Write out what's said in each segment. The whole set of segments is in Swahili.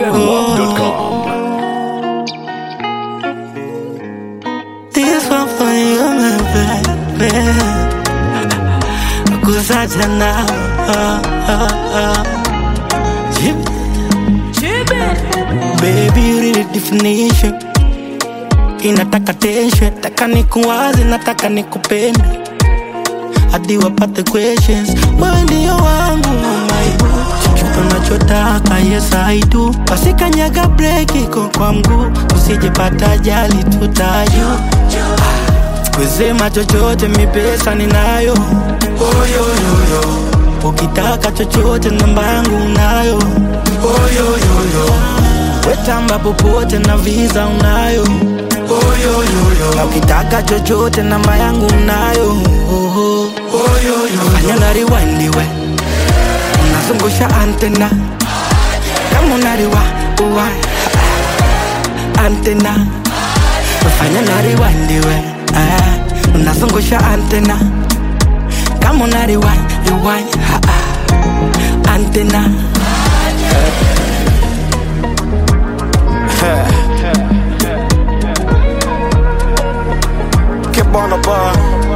ZWAP.com. This one for you, my baby. Kusacha now. Oh, oh, oh. Jib- Baby, you need a definition. Inataka tension, taka nikuwaze, nataka nikupende hadi wapate questions. Wewe ndio wangu mama, chochote unachotaka, yes I do. Wasikanyaga break iko kwa mguu, usijepata ajali tutayo kusema chochote, mi pesa ninayo. Oyoyoyo, ukitaka chochote, namba yangu unayo. Oyoyoyo, wetamba popote na visa unayo. Oyoyoyo, na ukitaka chochote, namba yangu unayo. Oho. Oyoyoyo, fanya na rewind we, unazungusha antena kama unariwa uwa antena fanya na rewind we ah, unazungusha antena kama una rewind rewind ah, ah, antena Keep on the bar.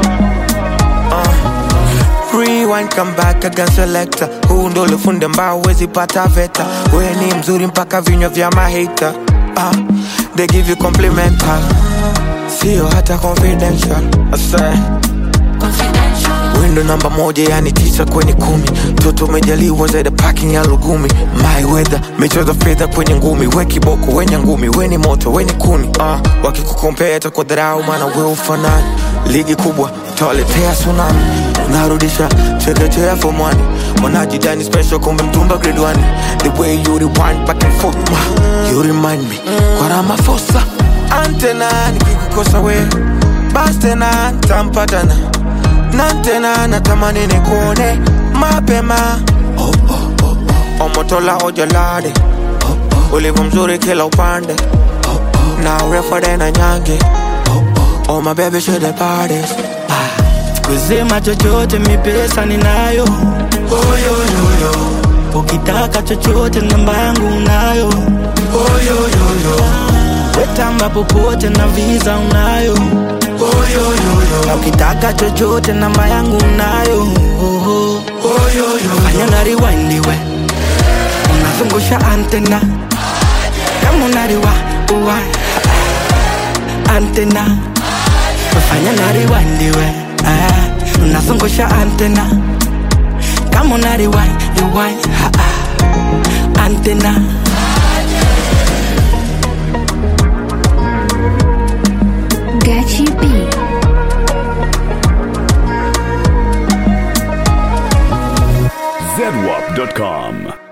Uh. Rewind, come back again selector. Huu ndo ulifunde mbao wezi pata veta. We ni mzuri mpaka vinywa vya mahita. Uh. They give you complimental. Sio hata confidential. I say. Window namba moja yani tisa kwenye kumi toto umejaliwa zaidi parking ya lugumi my weather michezo fedha kwenye ngumi we kiboko wenye ngumi we ni moto we ni kuni uh, wakikukompea kwa dharau maana we ufanani ligi kubwa tawaletea tsunami unarudisha chekechea fomwani mwanajidani special kumbe mtumba grade one the way you rewind back and forth uh, you remind me kwa Ramaphosa antena nikikukosa we bas tena ntampatana na tena natamani nikuone mapema oh, oh, oh, oh. omotola ojalade oh, oh. ulivyo mzuri kila upande oh, oh. na urefu na nyange oh, oh. oh my baby should the parties kusema chochote, mi pesa ninayo. Oyoyoyo, ukitaka chochote, namba yangu unayo. Oyoyoyo, wetamba popote na visa unayo. Oyoyoyo, na ukitaka chochote, namba yangu unayo. Oho. Oyoyoyo, fanya na rewind we, unazungusha antena kama unariwa uwa antena fanya na rewind we ah, unazungusha antena kama una rewind rewind ah, ah, antena Gachi B. ZWAP.com.